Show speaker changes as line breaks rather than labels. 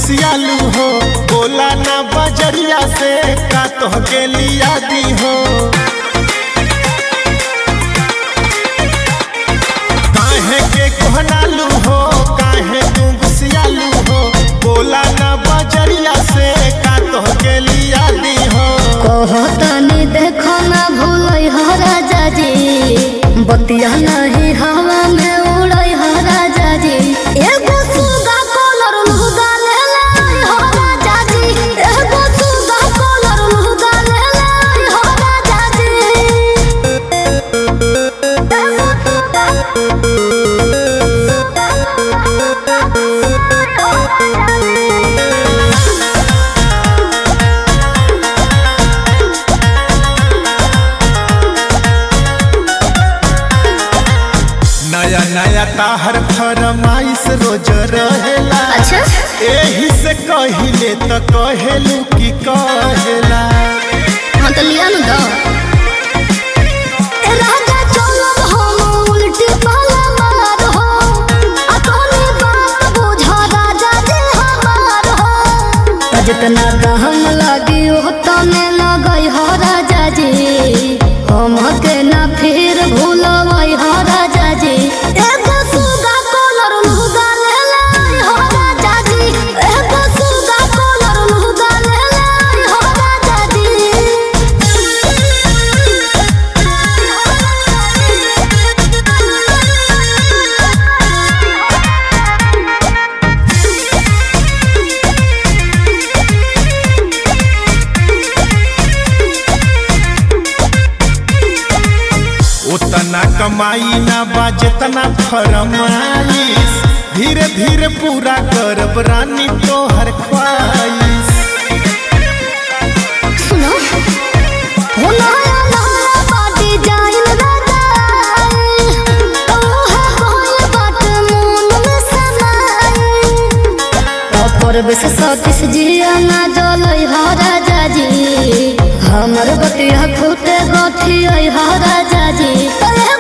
गुस्सियालू हो बोला ना बजरिया से का तोहके लिया दी हो काहे के कोहनालू हो काहे तू गुस्सियालू हो बोला ना बजरिया से का तोहके लिया दी हो
कहतनी देखो ना भूलै हो राजा जी बतिया नहीं हवा में उड़ै हो राजा जी एगो सुगा कलर लुगा ले ले हो राजा जी एगो सुगा कलर लुगा ले ले हो राजा जी
नया नया ताहर फरमाइश रोज रहेला
अच्छा
एही से कहिले त कहेलू की कहेला
हाँ तो लिया ना दो राजा चलो हम उल्टी पाला मार हो अपनी बात बुझा राजा जी हमार हो जितना दहम लगी हो तने लगई हो राजा जी हम के ना फिर भूलवई हो राजा जी एगो सुगा कलर लुगा ले ले हो राजा जी एगो सुगा कलर लुगा ले ले हो राजा
उतना कमाई ना बा जितना फरमाइश धीरे धीरे पूरा करब रानी तोहर ख्वाइश
सुनो हो नया नया बाटी जाइन राजा ओहा होल बाट मन में समाई अपर बेस सतीश जिया ना जलई हो राजा जी हमर बतिया फूटे गठी हो राजा जी